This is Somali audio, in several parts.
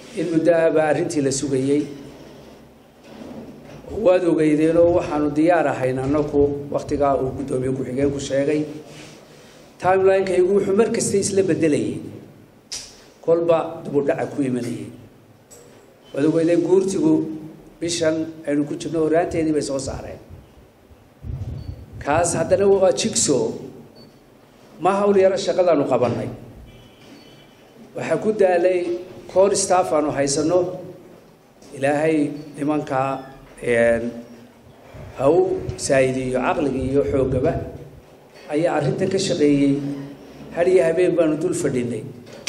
in muddo ahbaa arrintii la sugayey waad ogeydeenoo waxaanu diyaar ahayn annagu wakhtigaa uu guddoomiye ku-xigeenku sheegay timelinekaygu wuxuu mar kasta isla bedelayay kolba dubudhaca ku imanayay waad ogeydeen guurtigu bishan aynu ku jirno horaanteedii bay soo saareen kaas haddana waa jigso ma hawl yaro shaqadaanu qabannay waxaa ku daalay coor staff aanu haysanno ilaahay nimankaa ha u saa'idiyo caqligii iyo xooggaba ayaa arrintan ka shaqeeyey had iyo habeen baanu dul fadhinay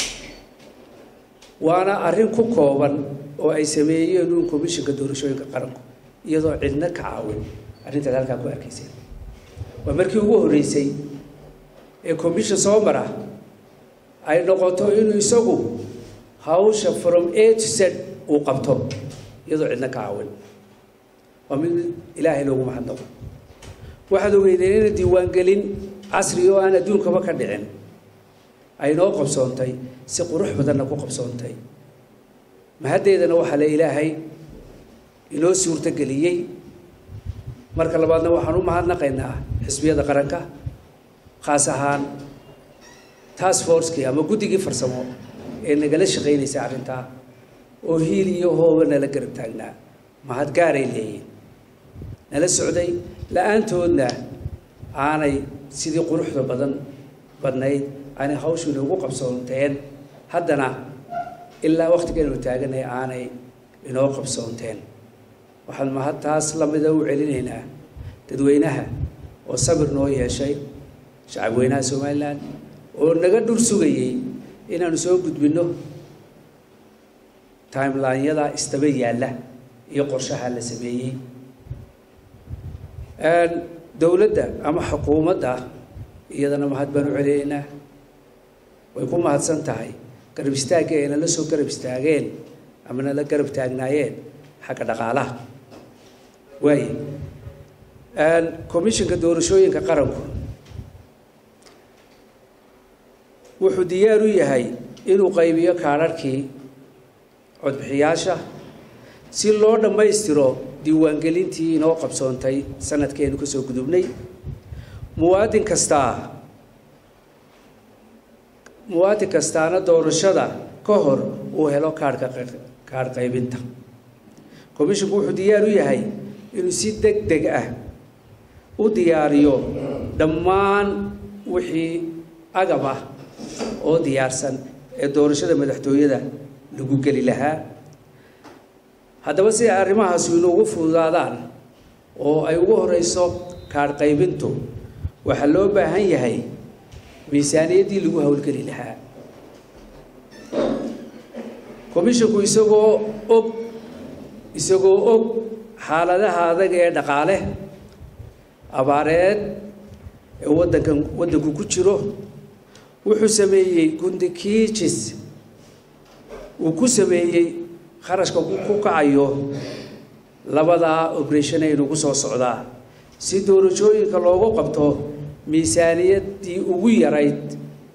waana arrin ku kooban oo ay sameeyeen uun commissionka doorashooyinka qaranku iyadoo cidna ka caawin arrintaad halkaa ku arkayseen waa markii ugu horreysay ee commission soo mara ay noqoto inuu isagu hawsha from a to z uu qabto iyadoo cidna ka caawin waa mid ilaahay loogu mahadnaqo waxaad ogeydeen ina diiwaangelin casri oo aan adduunkaba ka dhicin ay noo qabsoontay si qurux badanna ku qabsoontay mahaddeedana waxaa le ilaahay inoo suurtogeliyey marka labaadna waxaan u mahadnaqaynaa xisbiyada qaranka khaas ahaan task forcekii ama guddigii farsamo ee nagala shaqaynaysa arrintaa oo hiil iyo hooba nala garab taagnaa mahad gaaray leeyihin nala socday la-aantoodna aanay sidii quruxda badan badnayd aanay hawshu inoogu qabsoonteen haddana ilaa wakhtigaynu taaganay aanay inoo qabsoonteen waxaan mahad taas lamida u celinaynaa dadweynaha oo sabir noo yeeshay shacabweynaha somalilan oo naga dhur sugayey inaanu soo gudbinno timelineyada istaba yaalla iyo qorshaha la sameeyey dowladda ama xukuumadda iyadana mahad baan u celinaynaa way ku mahadsan tahay garab istaagga ay nala soo garab istaageen ama nala garab taagnaayeen xagga dhaqaalaha waaye commissionka doorashooyinka qaranku wuxuu diyaar u yahay inuu qaybiyo kaadharhkii codbixiyaasha si loo dhammaystiro diiwaangelintii inoo qabsoontay sanadkeenu ka soo gudubnay muwaadin kastaa muwaadin kastaana doorashada ka hor uu helo kaarhka kaadh qaybinta commisshinku wuxuu diyaar u yahay inuu si deg deg ah u diyaariyo dhammaan wixii agab ah oo diyaarsan ee doorashada madaxtooyada lagu geli lahaa haddaba si ay arrimahaasi inuugu fududaadaan oo ay ugu horeyso kaadh qaybintu waxaa loo baahan yahay miisaaniyaddii lagu howlgeli lahaa commisshinku isagoo og isagoo og xaaladaha adag ee dhaqaale abaareed ee waddankan waddanku ku jiro wuxuu sameeyey gundikiijis uu ku sameeyey kharashka ku kacayo labadaa operation ay nagu soo socdaa si doorashooyinka loogu qabto miisaaniyaddii ugu yarayd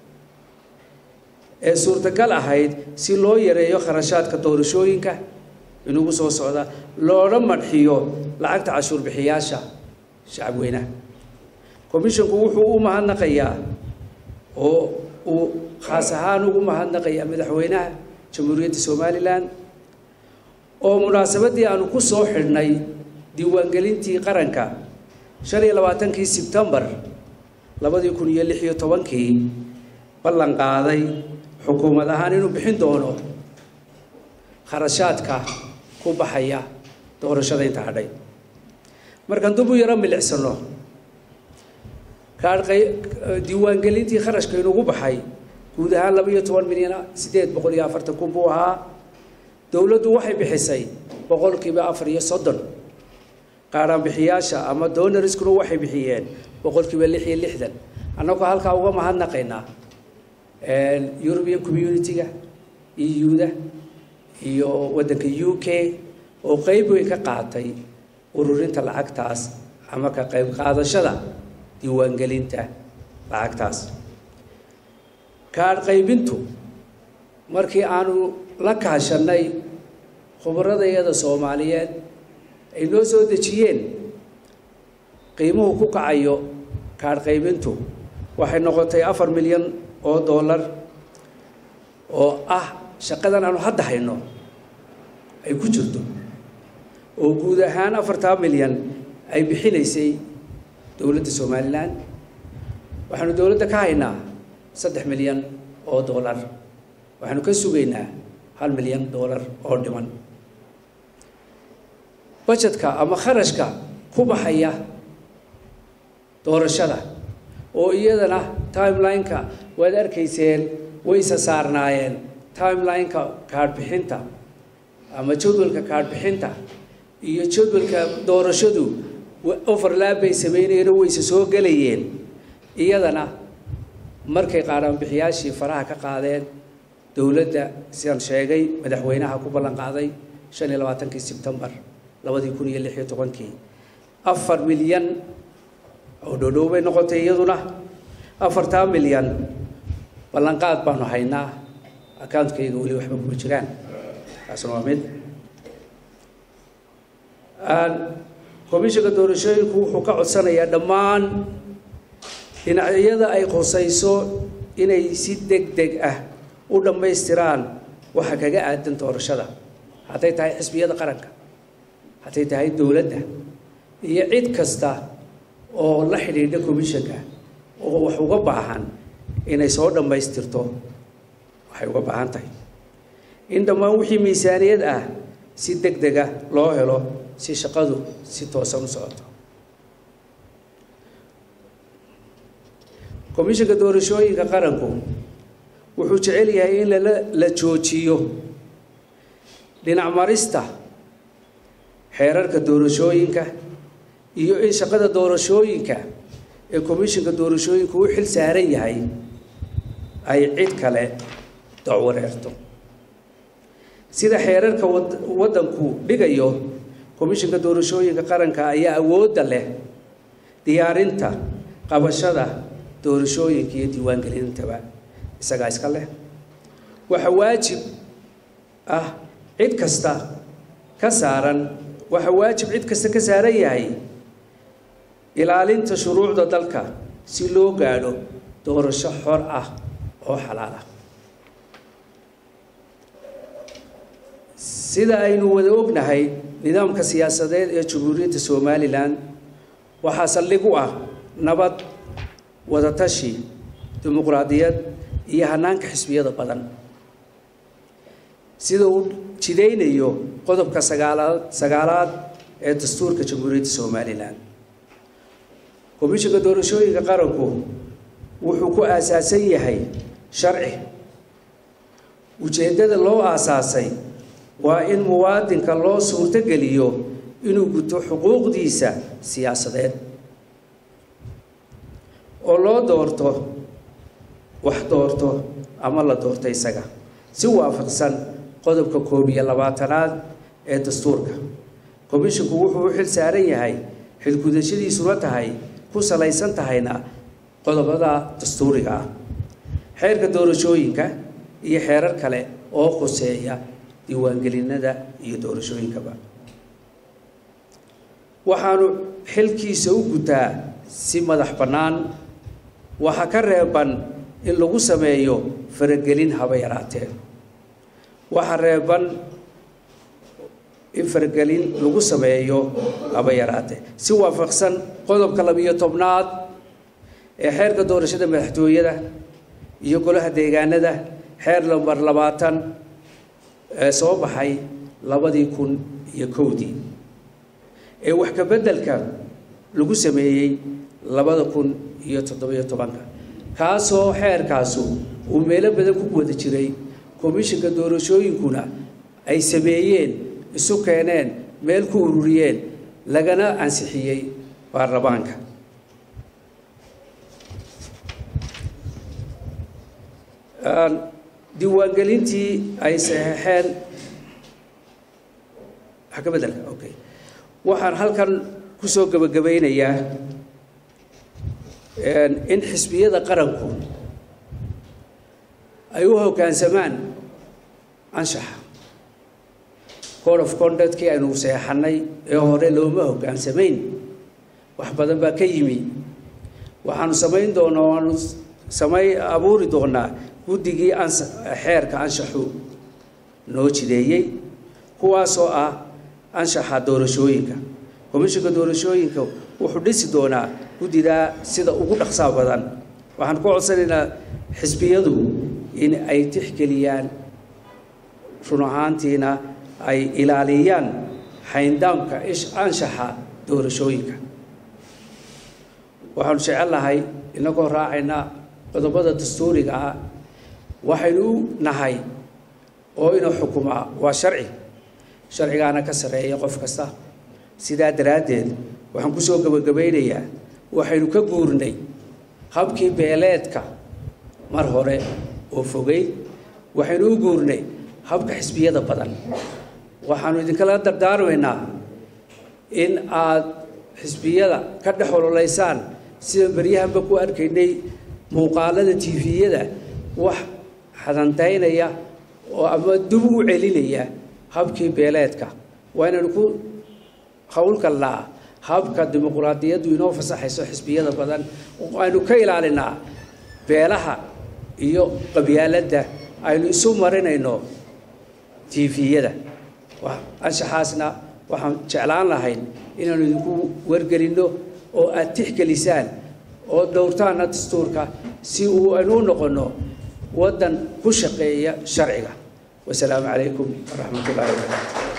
ee suurtagal ahayd si loo yareeyo kharashaadka doorashooyinka inugu soo socda loona madxiyo lacagta cashuur bixiyaasha shacabweynaha commisshinku wuxuu u mahadnaqayaa oo uu khaas ahaan ugu mahadnaqayaa madaxweynaha jamhuuriyadda somalilan oo munaasabaddii aanu ku soo xidhnay diiwaangelintii qaranka shan iyo labaatankii sebtembar labadii kun iyo lix iyo tobankii ballan qaaday xukuumad ahaan inuu bixin doono kharashaadka ku baxaya doorashada inta hadhay markaan dub u yaro milicsano kaadhqay diiwaangelintii kharashka inugu baxay guud ahaan laba iyo toban milyan siddeed boqol iyo afartan kun buu ahaa dowladdu waxay bixisay boqolkiiba afar iyo soddon qaadhaan bixiyaasha ama donoriskuna waxay bixiyeen boqolkiiba lix iyo lixdan annagoo halkaa uga mahadnaqaynaa european community-ga eu-da iyo waddanka u k oo qeyb weyn ka qaatay ururinta lacagtaas ama ka qayb qaadashada diiwaangelinta lacagtaas kaadh qaybintu markii aanu la kaashanay khubaradayada soomaaliyeed ay noo soo dejiyeen qiimuhu ku kacayo kaadh qaybintu waxay noqotay afar milyan oo dollar oo ah shaqadan aanu hadda hayno ay ku jirto oo guud ahaan afartaa milyan ay bixinaysay dowladda somalilan waxaanu dowladda ka haynaa saddex milyan oo dollar waxaanu ka sugaynaa hal milyan dollar oo dhiman bajetka ama kharashka ku baxaya doorashada oo iyadana timeline-ka waad arkayseen wayse saarnaayeen timeline-ka kaadhbixinta ama jadwalka kaadhbixinta iyo jadwalka doorashadu overlap bay sameynayeen oo wayse soo gelayeen iyadana markay qaaraanbixiyaashii faraha ka qaadeen dowladda sidaan sheegay madaxweynaha ku ballan qaaday shan iyo labaatankii sebtembar labadii kun iyo lix iyo tobankii afar milyan oo dhodhow bay noqotay iyaduna afartaa milyan ballanqaad baanu haynaa accountkayga weli waxba kuma jiraan taasna waa mid komishinka doorashooyinku wuxuu ka codsanayaa dhammaan dhinacyada ay khusayso inay si deg deg ah u dhammaystiraan waxa kaga aadan doorashada hadday tahay xisbiyada qaranka hadday tahay dowladda iyo cid kasta oo la xidhiidha commissionka oo wax uga baahan inay soo dhammaystirto waxay uga baahan tahay in dhammaan wixii miisaaniyad ah si deg dega loo helo si shaqadu si toosan u socoto komishinka doorashooyinka qaranku wuxuu jecel yahay in lala la joojiyo dhinac marista xeerarka doorashooyinka iyo in shaqada doorashooyinka ee komishinka doorashooyinku u xil saaran yahay ay cid kale dacwareerto sida xeerarka waddanku dhigayo komishinka doorashooyinka qaranka ayaa awoodda leh diyaarinta qabashada doorashooyinka iyo diiwaangelintaba isagaa iska leh waxaa waajib ah cid kasta ka saaran waxaa waajib cid kasta ka saaran yahay ilaalinta shuruucda dalka si loo gaadho doorasho xor ah oo xalaal ah sida aynu wada ognahay nidaamka siyaasadeed ee jamhuuriyadda somalilan waxaa saldhig u ah nabad wadatashi dimuqraadiyad iyo hanaanka xisbiyada badan sida uu jidaynayo qodobka sagaalaad sagaalaad ee dastuurka jamhuuriyadda somalilan komishinka doorashooyinka qaranku wuxuu ku aasaasan yahay sharci ujeeddada loo aasaasay waa in muwaadinka loo suurtogeliyo inuu guto xuquuqdiisa siyaasadeed oo loo doorto wax doorto ama la doorto isaga si waafaqsan qodobka koob iyo labaatanaad ee dastuurka komishinku wuxuu u xil saaran yahay xilgudashadiisuna tahay ku salaysan tahayna qodobada dastuuriga ah xeerka doorashooyinka iyo xeerar kale oo khuseeya diiwaangelinada iyo doorashooyinkaba waxaanu xilkiisa u gutaa si madax bannaan waxaa ka reeban in lagu sameeyo faragelin haba yaraatee waxaa reeban in faragelin lagu sameeyo haba yaraatee si waafaqsan qodobka labiyo tobnaad ee xeerka doorashada madaxtooyada iyo golaha deegaanada xeer lambar labaatan ee soo baxay labadii kun iyo kowdii ee wax ka beddelka lagu sameeyey labada kun iyo toddobiyo tobanka kaasoo xeerkaasu uu meelo badan ku wada jiray komishinka doorashooyinkuna ay sameeyeen isu keeneen meel ku ururiyeen lagana ansixiyey baarlamaanka diiwaangelintii ay saxeexeen wax ka beddelka okay waxaan halkan kusoo gebagabaynayaa in xisbiyada qaranku ay u hoggaansamaan anshaxa code of conductkii aynu seexanay ee hore looma hoggaansamayn wax badan baa ka yimi waxaanu samayn doonaa waanu samay abuuri doonaa guddigii ans xeerka anshaxu noo jideeyey kuwaasoo ah anshaxa doorashooyinka komishinka doorashooyinka wuxuu dhisi doonaa guddidaa sida ugu dhaqsaa badan waxaan ku codsanaynaa xisbiyadu in ay tixgeliyaan run ahaantiina ay ilaaliyaan xayndaamka anshaxa doorashooyinka waxaanu jecel lahay inagoo raacayna qodobada dastuuriga ah waxaynu u nahay oo inuu xukumaa waa sharci sharcigaana ka sarreeya qof kasta sidaa daraaddeed waxaan ku soo gebagabaynayaa waxaynu ka guurnay habkii beeleedka mar hore oo fogay waxaynu u guurnay habka xisbiyada badan waxaanu idinkala dardaarmaynaa in aad xisbiyada ka dhex ololaysaan sida beryahanba ku arkaynay muuqaalada tifiyada wax xadantaynaya oo ama dib u celinaya habkii beeleedka waa inaynu ku howlgalnaa habka dimuquraadiyaddu inoo fasaxayso xisbiyada badan aynu ka ilaalinaa beelaha iyo qabyaaladda aynu isu marinayno tifiyada anshaxaasna waxaan jeclaan lahayn inaanu idinku wargelinno oo aad tixgelisaan oo dhowrtaana dastuurka si uu aynu u noqonno waddan ku shaqeeya sharciga wasalaamu calaykum waraxmat ullahi wabarakaatu